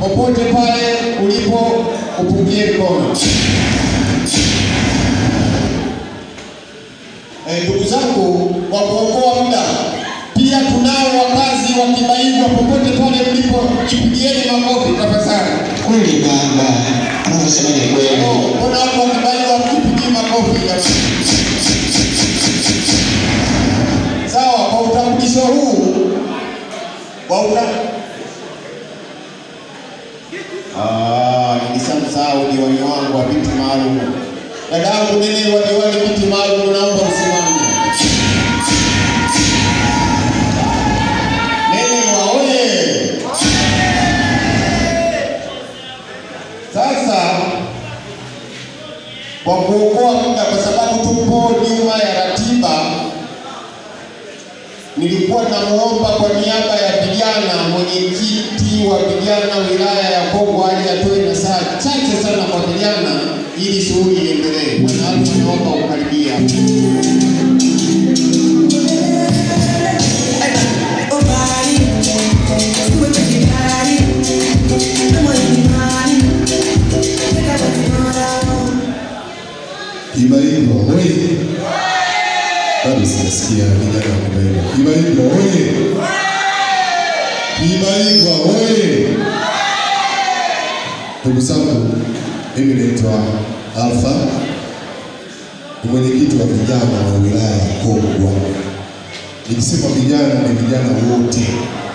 popote pale ulipo upungie mkono. Eh, Ndugu zangu, kwa kuokoa muda, pia tunao wakazi wa Kibaigwa, popote pale mlipo, jipigieni makofi tafadhali. Kweli baba, anasema ni kweli. Mbona watu wa Kibaigwa mjipigii makofi jamani? Sawa, kwa utambulisho huu kwa uta Ah, nilishamsahau diwani wangu wa viti maalum. Dadangu nene wa diwani viti maalum, naomba usimame. Nene wa oye! Sasa kwa kuokoa muda, kwa sababu tupo nyuma ya ratiba, nilikuwa namuomba kwa niaba ya vijana, mwenyekiti wa vijana wilaya ya Kongwa aje atoe na saa chache sana kwa vijana ili shughuli iendelee. Bwana Alfa, naomba ukaribia. Kibaigwa oye! Bado sijasikia vijana wa Kibaigwa. Kibaigwa oye! Kibaigwa oye! Ndugu zangu, mimi naitwa Alfa, ni mwenyekiti wa vijana wa wilaya ya Kongwa. Nikisema vijana ni vijana wote,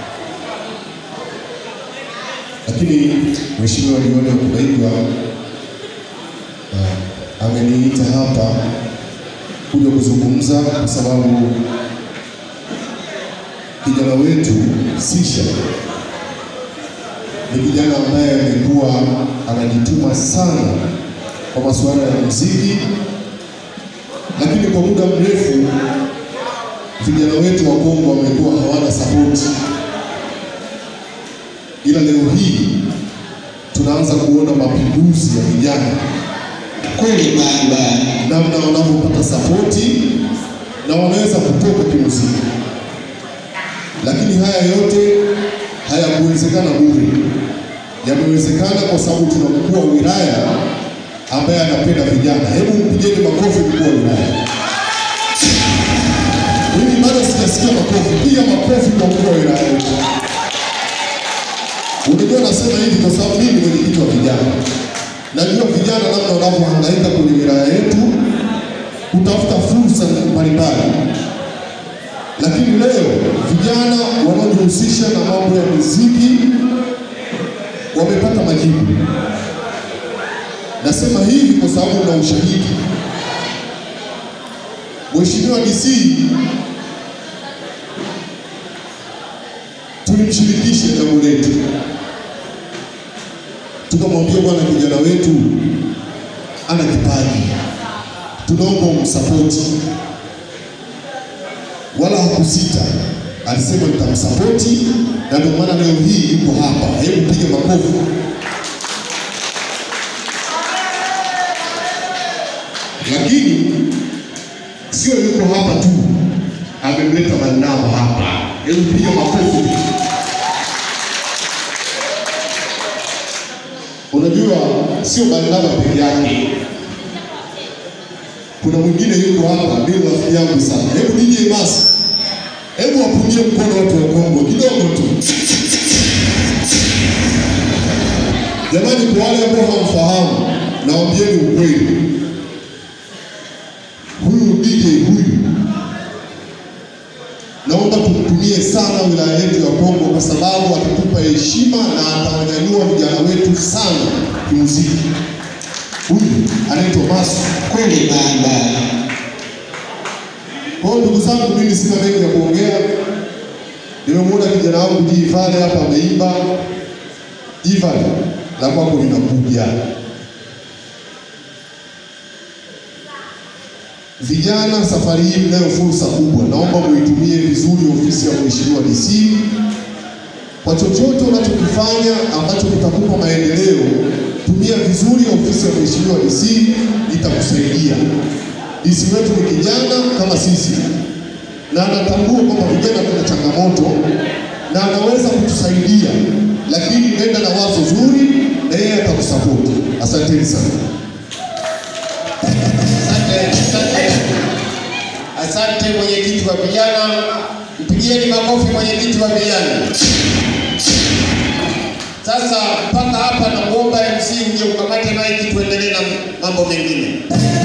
lakini mheshimiwa diwani wa Kibaigwa Ah, ameniita hapa kuja kuzungumza kwa sababu kijana wetu Sisha ni kijana ambaye amekuwa anajituma sana kwa masuala ya muziki, lakini kwa muda mrefu vijana wetu wa Kongo wamekuwa hawana sapoti, ila leo hii tunaanza kuona mapinduzi ya vijana Kweli baba, namna wanavyopata sapoti na wanaweza kutoka kimuziki, lakini haya yote hayakuwezekana bure, yamewezekana kwa sababu tuna mkuu wa wilaya ambaye anapenda vijana. Hebu mpigeni makofi mkuu wa wilaya. Mimi bado sijasikia makofi, piga makofi kwa mkuu wa wilaya wetu. Unajua nasema hivi kwa sababu mimi ni mwenyekiti wa vijana. Najua vijana namna wanavyohangaika kwenye wilaya yetu kutafuta fursa mbalimbali, lakini leo vijana wanaojihusisha na mambo ya muziki wamepata majibu. Nasema hivi kwa sababu na ushahidi. Mheshimiwa DC tulimshirikishe jambo letu tukamwambia bwana, kijana wetu ana kipaji, tunaomba umsapoti. Wala hakusita, alisema nitamsapoti, na ndio maana leo hii yuko hapa. Hebu piga makofi. Lakini sio yuko hapa tu, amemleta Barnaba hapa. Hebu piga makofi. Unajua sio Barnaba peke yake, kuna mwingine yuko hapa, ndio rafiki yangu sana. Hebu DJ Mas, hebu wapungie mkono watu wa Kongo kidogo tu. Jamani, kwa wale ambao hamfahamu, nawaambieni ukweli, huyu DJ huyu naomba tumtumie sana wilaya yetu ya Kongo kwa sababu atatupa heshima na atawanyanyua vijana wetu sana kimuziki. Huyu anaitwa Masu. kweli baba, Kwa hiyo ndugu zangu, mimi sina mengi ya kuongea. Nimemwona kijana wangu Jivale hapa ameimba. Jivale, la kwako linakuja. Vijana, safari hii mnayo fursa kubwa, naomba muitumie vizuri ofisi ya Mheshimiwa DC kwa chochote unachokifanya ambacho kitakupa maendeleo. Tumia vizuri ofisi ya Mheshimiwa DC, itakusaidia. DC wetu ni kijana kama sisi, na anatambua kwamba vijana tuna changamoto na anaweza kutusaidia lakini nenda na wazo zuri na yeye atakusapoti. Asanteni sana. Asante, asante. Asante mwenyekiti wa vijana, mpigieni makofi mwenyekiti wa vijana. Sasa mpaka hapa nakuomba MC uje ukamate maiki tuendelee na mambo mengine.